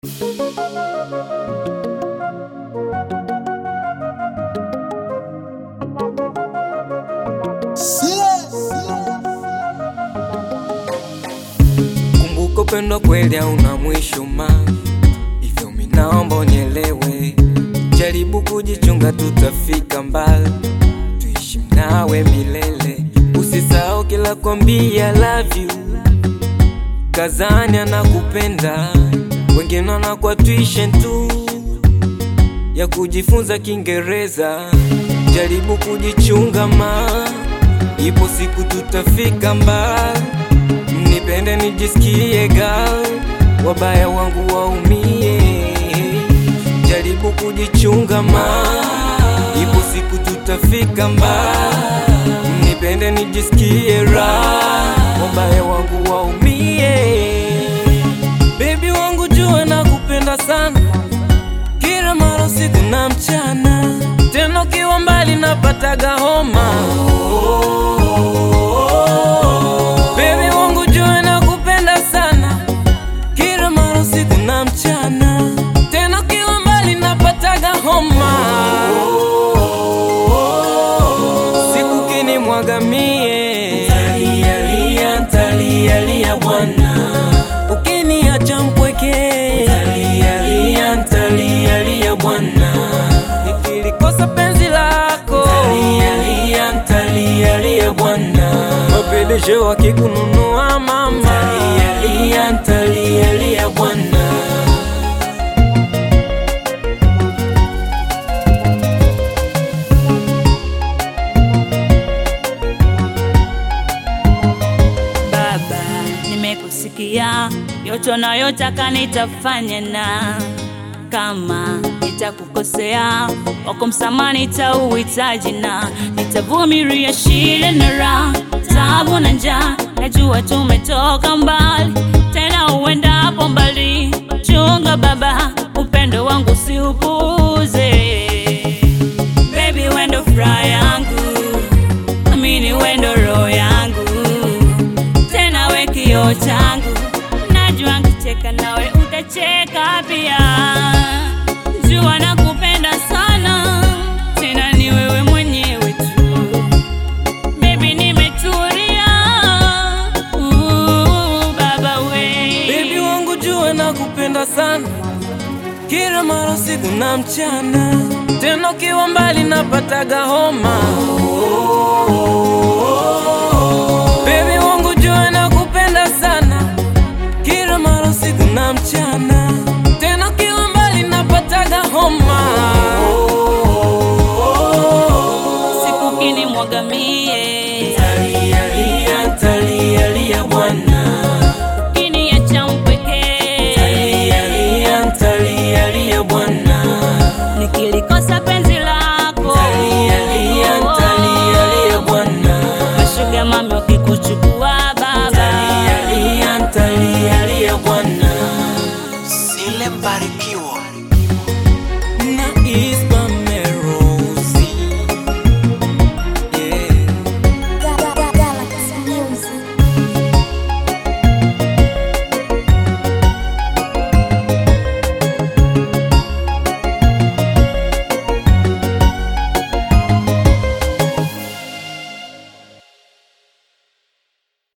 Kumbuka upendo kweli hauna mwisho ma hivyo minaomba unielewe, jaribu kujichunga, tutafika mbali, tuishi nawe milele. Usisahau kila kwambia love you, kazani anakupenda, wengine wanakuwa tuition tu ya kujifunza Kiingereza, jaribu kujichunga ma, ipo siku tutafika mbali Nipende nijisikie gal, wabaya wangu waumie. Jaribu kujichunga ma, ipo siku tutafika mbali. Nipende nijisikie raha, wabaya wangu waumie. Baby wangu jua nakupenda sana, kila mara usiku na mchana, tena ukiwa mbali napataga homa. Baby wangu jua nakupenda sana, kila mara usiku na mchana, tena ukiwa mbali napataga homa. Siku kini mwagamie, talialia talialia bwana, ukiniacha mpweke, talialia talialia bwana, nikilikosa penzi lako, talialia talialia bwana, mapedeshe wakikununua mama, talialia talialia bwana. Baba, nimekusikia yote unayotaka nitafanya, na kama nitakukosea wako msamaha nitauhitaji, na nitavumilia shida na raha, taabu na njaa. Najua tumetoka mbali, tena uendapo mbali. Chunga baba, upendo wangu siupuuze. Baby, wendo furaha yangu, amini wendo roho yangu tena we kioo changu, najua nkicheka nawe utacheka pia. Jua nakupenda sana, tena ni wewe mwenyewe tu. Baby nimetulia, uh, baba we Baby wangu jua nakupenda sana, kila mara usiku na mchana, tena ukiwa mbali napataga homa. Baby wangu jua nakupenda sana, kila mara usiku na mchana, tena ukiwa mbali napataga homa. siku kini mwagamie, Talialia, talialia bwana, kini ya champekee talialia, talialia bwana. nikilikosa penzi lako Talialia, talialia bwana. mashuga mami wakikuchukua baba Talialia, talialia bwana. Sile Mbarikiwa